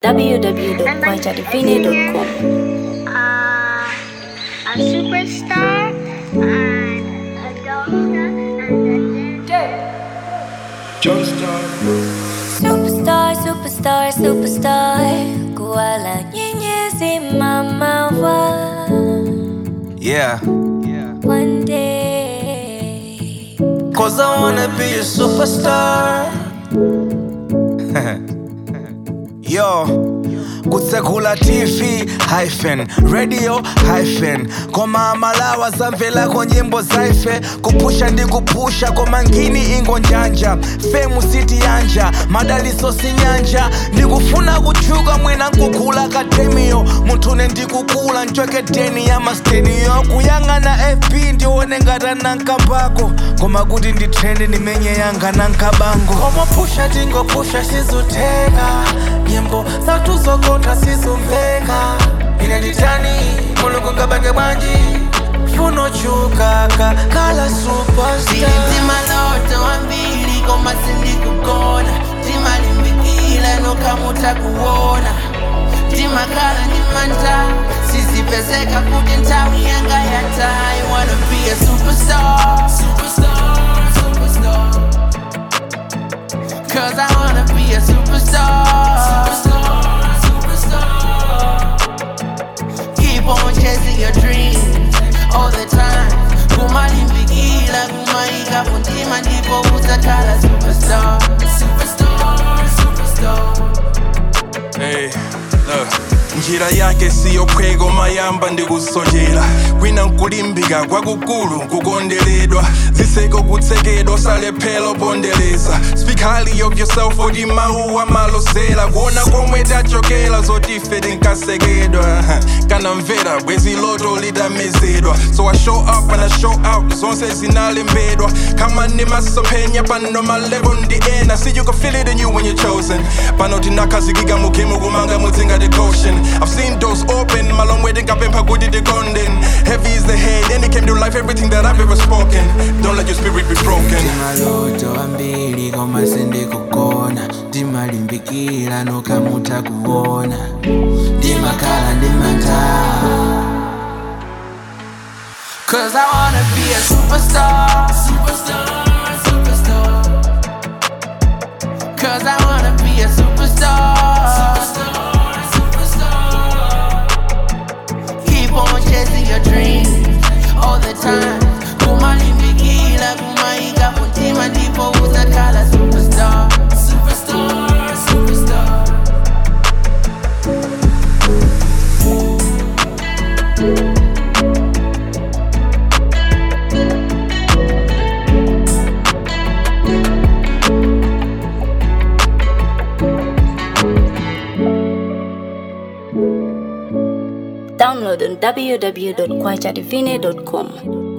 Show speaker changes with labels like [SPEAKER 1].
[SPEAKER 1] www.kwajadivine.com.
[SPEAKER 2] uh, a superstar and a doctor and a
[SPEAKER 3] Superstar, superstar, superstar Kuala nyenyezi mama wa
[SPEAKER 4] Yeah.
[SPEAKER 3] One day
[SPEAKER 4] Cause I wanna be a superstar. Yo. kutsekula tv hyphen radio hyphen koma amalawa zamvelako nyimbo zaife kupusha ndi kupusha koma ngini ingo njanja femu siti yanja madaliso sinyanja ndikufuna kutchuka mwina nkukula akademiyo munthune ndikukula ncwekedeni ya masteniyo kuyang'ana fb ndione ngata nankambako koma kuti nditrende ndimenye yanga nankabango koma pusha tingopusha sizuteka nyimbo zatuzokota sizumveka ine nditani mulungu ngabange bwanji funochukaka kala superstar
[SPEAKER 5] Silitima loto wambili koma sindikukona timalimbikila nokamuta kuona timakhala ndimanta sizipezeka kuti nthawi yanga yatayi wanna be a superstar Superstar, superstar. Cause I wanna be a superstar Superstar, superstar. Keep on chasing your dreams all the time. Kumalimbikila, kumaika kuntima ndipo utakala superstar. Superstar, superstar.
[SPEAKER 6] Hey, look. njira yake siyo phweko mayamba ndikusojera kwina nkulimbika kwakukulu nkukondeledwa ziseko kutsekedwa salephelo pondereza speak highly of yourself oti mawu amalosera kuona komwe tachokera zoti ife tinkasekedwa kana mvera bwezi loto litamezedwa so i show up and i show out zonse zinalembedwa kama ndimasomphenya pano malevo ndi ena see you can feel it in you when you're chosen pano tinakhazikika mukhemu kumanga mutsinga the caution i've seen doors open malong wedding kapempha kuti tikondeni heavy is the head and it came to life everything that i've ever spoken don't let your spirit be broken
[SPEAKER 5] maloto ambili koma sindikukona ndimalimbikila nokamuta kuona ndimakhala ndimanta Cause I wanna be a superstar Superstar, superstar Cause I wanna be a superstar Superstar, superstar Keep on chasing your dreams all the time. Kumalimbikila, kumaika kuntima ndipo utakala superstar. Superstar, superstar.
[SPEAKER 1] Download on www.kwajadivine.com.